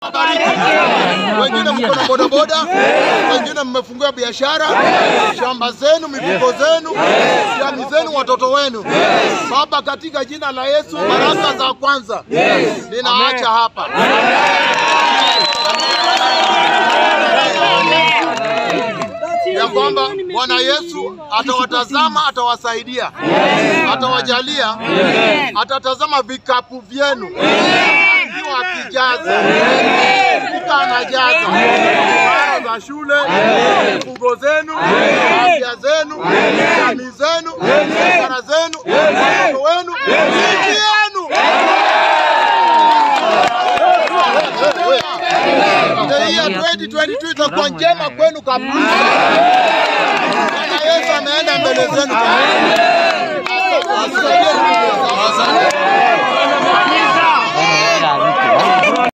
awabariki. Wengine mko na bodaboda, wengine mmefungua biashara, shamba zenu, mifugo zenu, jamii zenu, watoto wenu. Baba, katika jina la Yesu, baraka za kwanza ninaacha hapa. ya kwamba Bwana Yesu atawatazama, atawasaidia, atawajalia, atatazama vikapu vyenu akiwa akijaza fika, anajaza karo za shule, mifugo zenu, afya zenu, jamii zenu, biashara zenu, watoto wenu, nchi yenu. The year 2022 itakuwa njema kwenu kabisa. Bwana Yesu ameenda mbele zenu. Asante.